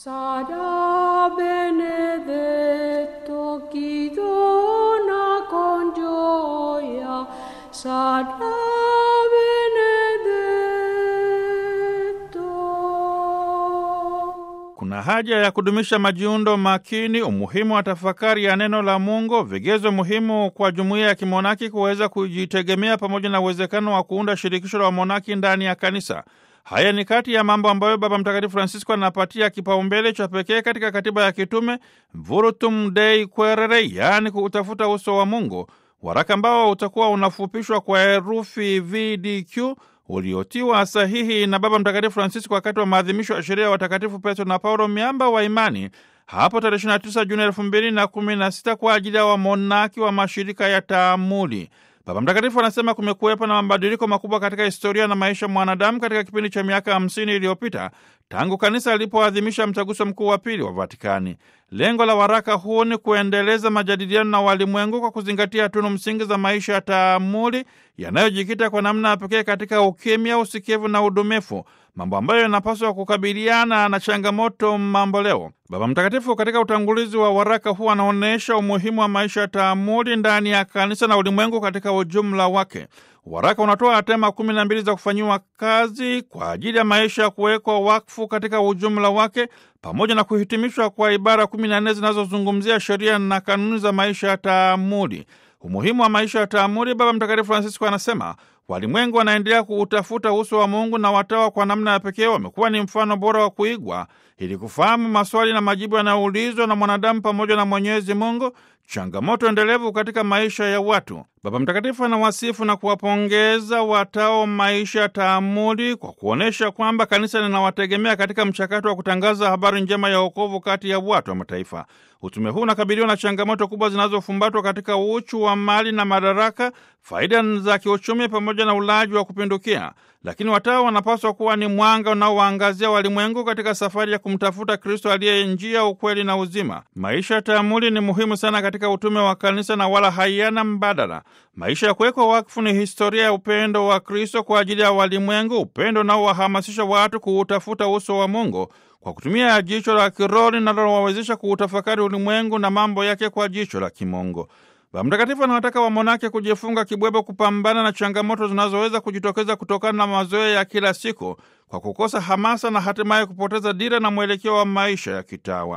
Sarà benedetto chi dona con gioia, sarà benedetto. Kuna haja ya kudumisha majiundo makini, umuhimu wa tafakari ya neno la Mungu, vigezo muhimu kwa jumuiya ya kimonaki kuweza kujitegemea, pamoja na uwezekano wa kuunda shirikisho la wamonaki ndani ya kanisa. Haya ni kati ya mambo ambayo Baba Mtakatifu Francisco anapatia kipaumbele cha pekee katika katiba ya kitume Vurtum Dei Quaerere, yaani kutafuta uso wa Mungu, waraka ambao utakuwa unafupishwa kwa herufi VDQ uliotiwa sahihi na Baba Mtakatifu Francisco wakati wa maadhimisho ya sheria ya watakatifu Petro na Paulo, miamba wa imani, hapo tarehe 29 Juni 2016 kwa ajili ya wamonaki wa mashirika ya taamuli. Baba Mtakatifu anasema kumekuwepo na mabadiliko makubwa katika historia na maisha mwanadamu katika kipindi cha miaka hamsini iliyopita tangu kanisa lilipoadhimisha mtaguso mkuu wa pili wa Vatikani. Lengo la waraka huu ni kuendeleza majadiliano na walimwengu kwa kuzingatia tunu msingi za maisha ya taamuli yanayojikita kwa namna ya pekee katika ukimya, usikivu na udumifu, mambo ambayo yanapaswa kukabiliana na changamoto mambo leo. Baba Mtakatifu katika utangulizi wa waraka huu anaonyesha umuhimu wa maisha ya taamuli ndani ya kanisa na ulimwengu katika ujumla wake. Waraka unatoa tema kumi na mbili za kufanyiwa kazi kwa ajili ya maisha ya kuwekwa wakfu katika ujumla wake pamoja na kuhitimishwa kwa ibara kumi na nne zinazozungumzia sheria na kanuni za maisha ya taamuli. Umuhimu wa maisha ya taamuli, Baba Mtakatifu Francisco anasema walimwengu wanaendelea kuutafuta uso wa Mungu na watawa kwa namna ya pekee wamekuwa ni mfano bora wa kuigwa ili kufahamu maswali na majibu yanayoulizwa na mwanadamu pamoja na Mwenyezi Mungu, changamoto endelevu katika maisha ya watu. Baba Mtakatifu anawasifu na kuwapongeza watao maisha ya taamuli kwa kuonyesha kwamba kanisa linawategemea katika mchakato wa kutangaza habari njema ya wokovu kati ya watu wa mataifa. Utume huu unakabiliwa na changamoto kubwa zinazofumbatwa katika uchu wa mali na madaraka, faida za kiuchumi pamoja na ulaji wa kupindukia, lakini watawa wanapaswa kuwa ni mwanga unaowaangazia walimwengu katika safari ya kumtafuta Kristo aliye njia, ukweli na uzima. Maisha ya taamuli ni muhimu sana katika utume wa kanisa na wala hayana mbadala. Maisha ya kuwekwa wakfu ni historia ya upendo wa Kristo kwa ajili ya walimwengu, upendo unaowahamasisha watu kuutafuta uso wa Mungu kwa kutumia jicho la kiroho linalowawezesha kuutafakari ulimwengu na mambo yake kwa jicho la kimungu. Baba Mtakatifu anawataka wamonake kujifunga kibwebo kupambana na changamoto zinazoweza kujitokeza kutokana na mazoea ya kila siku kwa kukosa hamasa na hatimaye kupoteza dira na mwelekeo wa maisha ya kitawa.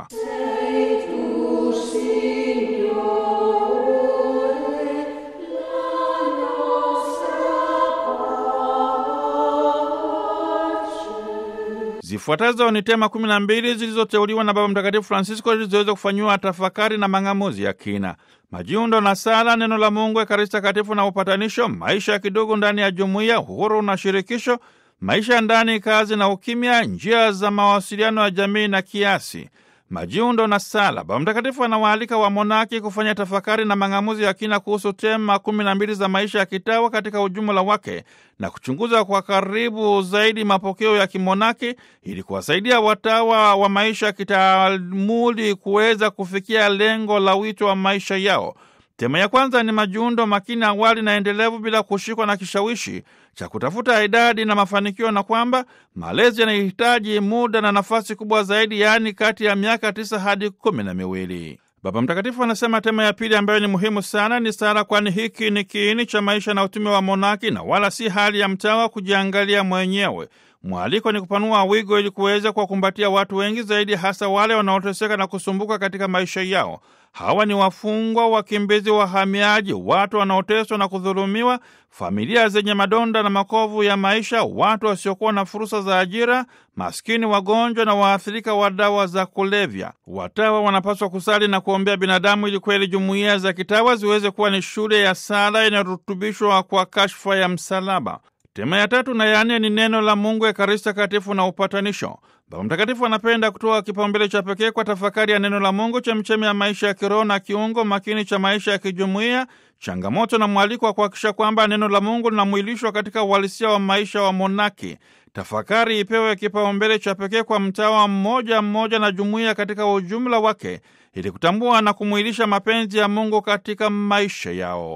Zifuatazo ni tema kumi na mbili zilizoteuliwa na Baba Mtakatifu Francisco ili ziweze kufanyiwa tafakari na mang'amuzi ya kina: majiundo na sala, neno la Mungu, Ekaristi Takatifu na upatanisho, maisha ya kidugu ndani ya jumuiya, uhuru na shirikisho, maisha ya ndani, kazi na ukimya, njia za mawasiliano ya jamii na kiasi majiundo na sala. Baba Mtakatifu anawaalika wamonaki kufanya tafakari na mang'amuzi ya kina kuhusu tema kumi na mbili za maisha ya kitawa katika ujumla wake na kuchunguza kwa karibu zaidi mapokeo ya kimonaki ili kuwasaidia watawa wa maisha ya kitaamuli kuweza kufikia lengo la wito wa maisha yao. Tema ya kwanza ni majiundo makini, awali na endelevu, bila kushikwa na kishawishi cha kutafuta idadi na mafanikio, na kwamba malezi yanahitaji muda na nafasi kubwa zaidi, yaani kati ya miaka tisa hadi kumi na miwili. Baba Mtakatifu anasema tema ya pili ambayo ni muhimu sana ni sala, kwani hiki ni kiini cha maisha na utume wa monaki na wala si hali ya mtawa kujiangalia mwenyewe. Mwaliko ni kupanua wigo ili kuweza kuwakumbatia watu wengi zaidi, hasa wale wanaoteseka na kusumbuka katika maisha yao. Hawa ni wafungwa, wakimbizi, wahamiaji, watu wanaoteswa na kudhulumiwa, familia zenye madonda na makovu ya maisha, watu wasiokuwa na fursa za ajira, maskini, wagonjwa na waathirika wa dawa za kulevya. Watawa wanapaswa kusali na kuombea binadamu ili kweli jumuiya za kitawa ziweze kuwa ni shule ya sala inayorutubishwa kwa kashfa ya msalaba. Tema ya tatu na ya nne ni neno la Mungu, Ekaristi Takatifu na upatanisho. Baba Mtakatifu anapenda kutoa kipaumbele cha pekee kwa tafakari ya neno la Mungu, chemchemi ya maisha ya kiroho na kiungo makini cha maisha ya kijumuiya, changamoto na mwaliko wa kuhakikisha kwamba neno la Mungu linamwilishwa katika uhalisia wa maisha wa monaki. Tafakari ipewe kipaumbele cha pekee kwa mtawa mmoja mmoja na jumuiya katika ujumla wake ili kutambua na kumwilisha mapenzi ya Mungu katika maisha yao.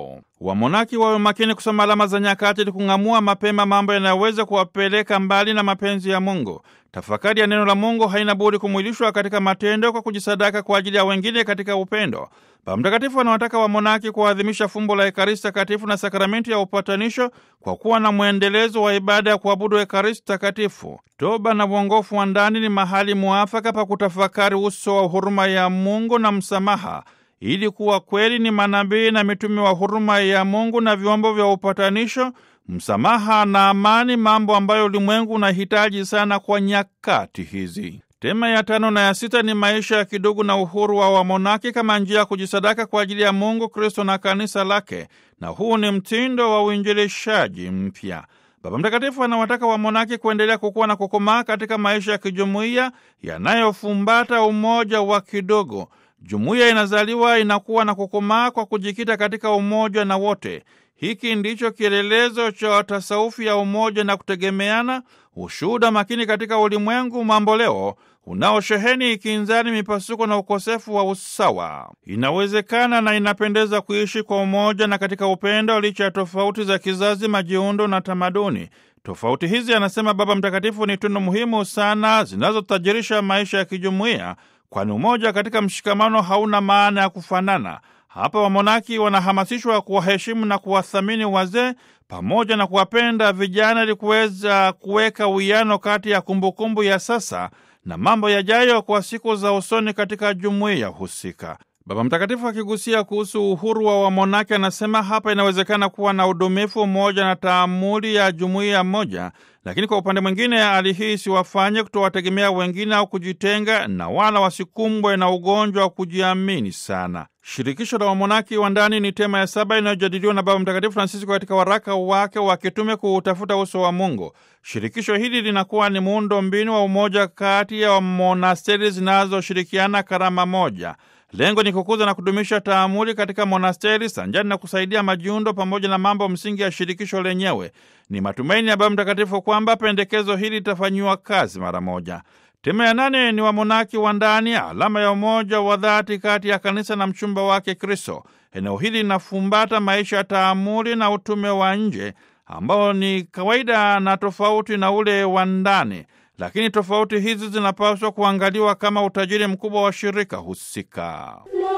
Wamonaki wawe makini kusoma alama za nyakati ili kung'amua mapema mambo yanayoweza kuwapeleka mbali na mapenzi ya Mungu. Tafakari ya neno la Mungu haina budi kumwilishwa katika matendo kwa kujisadaka kwa ajili ya wengine katika upendo. Baba Mtakatifu anawataka wamonaki kuadhimisha fumbo la Ekaristi Takatifu na sakramenti ya upatanisho kwa kuwa na mwendelezo wa ibada ya kuabudu Ekaristi Takatifu. Toba na uongofu wa ndani ni mahali muafaka pa kutafakari uso wa huruma ya Mungu na msamaha ili kuwa kweli ni manabii na mitume wa huruma ya Mungu na vyombo vya upatanisho, msamaha na amani, mambo ambayo ulimwengu unahitaji sana kwa nyakati hizi. Tema ya tano na ya sita ni maisha ya kidugu na uhuru wa wamonaki kama njia ya kujisadaka kwa ajili ya Mungu, Kristo na kanisa lake, na huu ni mtindo wa uinjilishaji mpya. Baba Mtakatifu anawataka wamonaki kuendelea kukuwa na kukomaa katika maisha ya kijumuiya yanayofumbata umoja wa kidogo. Jumuiya inazaliwa inakuwa na kukomaa kwa kujikita katika umoja na wote. Hiki ndicho kielelezo cha tasaufi ya umoja na kutegemeana, ushuhuda makini katika ulimwengu mamboleo unaosheheni ikinzani, mipasuko na ukosefu wa usawa. Inawezekana na inapendeza kuishi kwa umoja na katika upendo, licha ya tofauti za kizazi, majiundo na tamaduni. Tofauti hizi, anasema Baba Mtakatifu, ni tunu muhimu sana zinazotajirisha maisha ya kijumuiya kwani umoja katika mshikamano hauna maana ya kufanana. Hapa wamonaki wanahamasishwa kuwaheshimu na kuwathamini wazee pamoja na kuwapenda vijana ili kuweza kuweka uwiano kati ya kumbukumbu ya sasa na mambo yajayo kwa siku za usoni katika jumuiya husika. Baba Mtakatifu akigusia kuhusu uhuru wa wamonaki anasema hapa inawezekana kuwa na udumifu, umoja na taamuli ya jumuiya moja, lakini kwa upande mwingine hali hii siwafanye kutowategemea wengine au kujitenga, na wala wasikumbwe na ugonjwa wa kujiamini sana. Shirikisho la wamonaki wa ndani ni tema ya saba inayojadiliwa na Baba Mtakatifu Francisco katika waraka wake wa kitume kuutafuta uso wa Mungu. Shirikisho hili linakuwa ni muundo mbinu wa umoja kati ya monasteri zinazoshirikiana karama moja. Lengo ni kukuza na kudumisha taamuli katika monasteri sanjani na kusaidia majiundo pamoja na mambo msingi ya shirikisho lenyewe. Ni matumaini ya Baba Mtakatifu kwamba pendekezo hili litafanyiwa kazi mara moja. Tema ya nane ni wamonaki wa ndani, alama ya umoja wa dhati kati ya kanisa na mchumba wake Kristo. Eneo hili linafumbata maisha ya taamuli na utume wa nje ambao ni kawaida na tofauti na ule wa ndani lakini tofauti hizi zinapaswa kuangaliwa kama utajiri mkubwa wa shirika husika.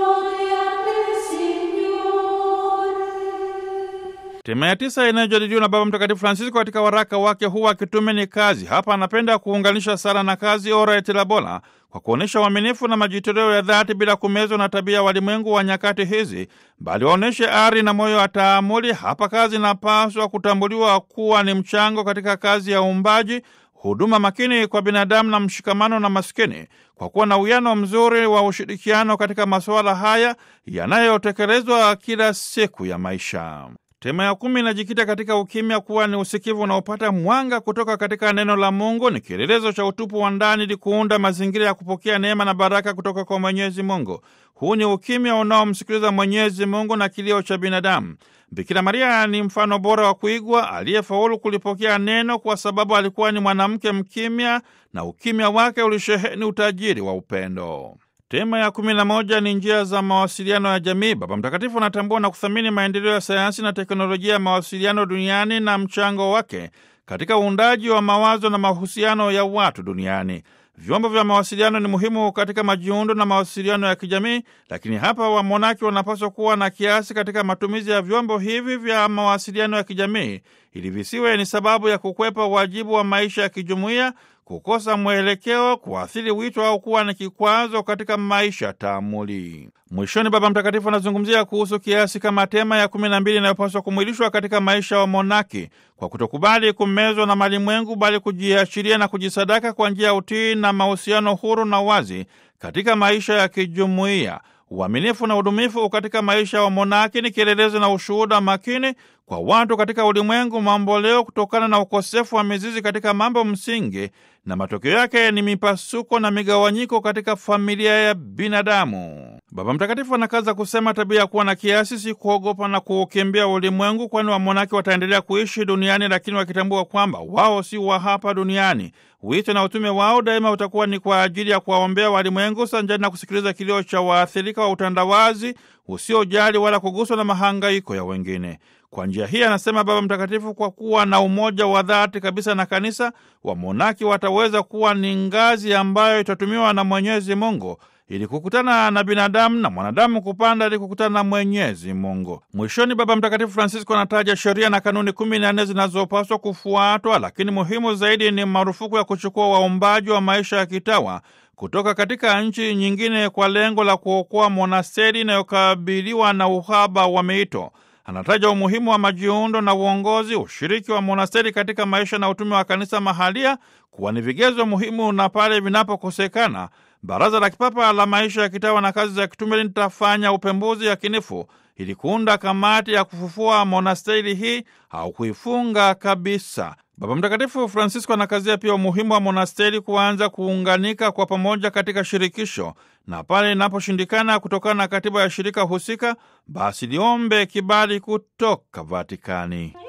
Tema ya tisa inayojadiliwa na Baba Mtakatifu Francisco katika waraka wake huu wa kitume ni kazi. Hapa anapenda kuunganisha sala na kazi, ora et labora, kwa kuonyesha uaminifu na majitoleo ya dhati bila kumezwa na tabia ya walimwengu wa nyakati hizi, bali waonyeshe ari na moyo wa taamuli. Hapa kazi inapaswa kutambuliwa kuwa ni mchango katika kazi ya uumbaji huduma makini kwa binadamu na mshikamano na maskini, kwa kuwa na uwiano mzuri wa ushirikiano katika masuala haya yanayotekelezwa kila siku ya maisha. Tema ya kumi inajikita katika ukimya kuwa ni usikivu unaopata mwanga kutoka katika neno la Mungu. Ni kielelezo cha utupu wa ndani ili kuunda mazingira ya kupokea neema na baraka kutoka kwa Mwenyezi Mungu. Huu ni ukimya unaomsikiliza Mwenyezi Mungu na kilio cha binadamu. Bikira Maria ni mfano bora wa kuigwa aliyefaulu kulipokea neno kwa sababu alikuwa ni mwanamke mkimya na ukimya wake ulisheheni utajiri wa upendo. Tema ya kumi na moja ni njia za mawasiliano ya jamii. Baba Mtakatifu anatambua na kuthamini maendeleo ya sayansi na teknolojia ya mawasiliano duniani na mchango wake katika uundaji wa mawazo na mahusiano ya watu duniani. Vyombo vya mawasiliano ni muhimu katika majiundo na mawasiliano ya kijamii, lakini hapa wamonaki wanapaswa kuwa na kiasi katika matumizi ya vyombo hivi vya mawasiliano ya kijamii ili visiwe ni sababu ya kukwepa wajibu wa maisha ya kijumuiya, kukosa mwelekeo, kuathiri wito au kuwa ni kikwazo katika maisha taamuli. Mwishoni, Baba Mtakatifu anazungumzia kuhusu kiasi kama tema ya kumi na mbili inayopaswa kumwilishwa katika maisha wa monaki kwa kutokubali kumezwa na malimwengu, bali kujiachilia na kujisadaka kwa njia ya utii na mahusiano huru na wazi katika maisha ya kijumuiya. Uaminifu na udumifu katika maisha ya monaki ni kielelezo na ushuhuda makini kwa watu katika ulimwengu mambo leo, kutokana na ukosefu wa mizizi katika mambo msingi, na matokeo yake ni mipasuko na migawanyiko katika familia ya binadamu. Baba Mtakatifu anakaza kusema tabia ya kuwa na kiasi si kuogopa na kuukimbia ulimwengu, kwani wamonaki wataendelea kuishi duniani, lakini wakitambua kwamba wao si wa hapa duniani. Wito na utume wao daima utakuwa ni kwa ajili ya kuwaombea walimwengu, sanjani na kusikiliza kilio cha waathirika wa utandawazi usiojali wala kuguswa na mahangaiko ya wengine. Kwa njia hii, anasema Baba Mtakatifu, kwa kuwa na umoja wa dhati kabisa na kanisa, wamonaki wataweza kuwa ni ngazi ambayo itatumiwa na Mwenyezi Mungu ili kukutana na binadamu na mwanadamu kupanda ili kukutana na Mwenyezi Mungu. Mwishoni, Baba Mtakatifu Francisco anataja sheria na kanuni kumi na nne zinazopaswa kufuatwa, lakini muhimu zaidi ni marufuku ya kuchukua waombaji wa maisha ya kitawa kutoka katika nchi nyingine kwa lengo la kuokoa monasteri inayokabiliwa na uhaba wa miito. Anataja umuhimu wa majiundo na uongozi, ushiriki wa monasteri katika maisha na utume wa kanisa mahalia kuwa ni vigezo muhimu, na pale vinapokosekana Baraza la Kipapa la Maisha ya Kitawa na Kazi za Kitume litafanya upembuzi yakinifu ili kuunda kamati ya kufufua monasteri hii au kuifunga kabisa. Baba Mtakatifu Francisco anakazia pia umuhimu wa monasteri kuanza kuunganika kwa pamoja katika shirikisho, na pale inaposhindikana kutokana na katiba ya shirika husika, basi liombe kibali kutoka Vatikani.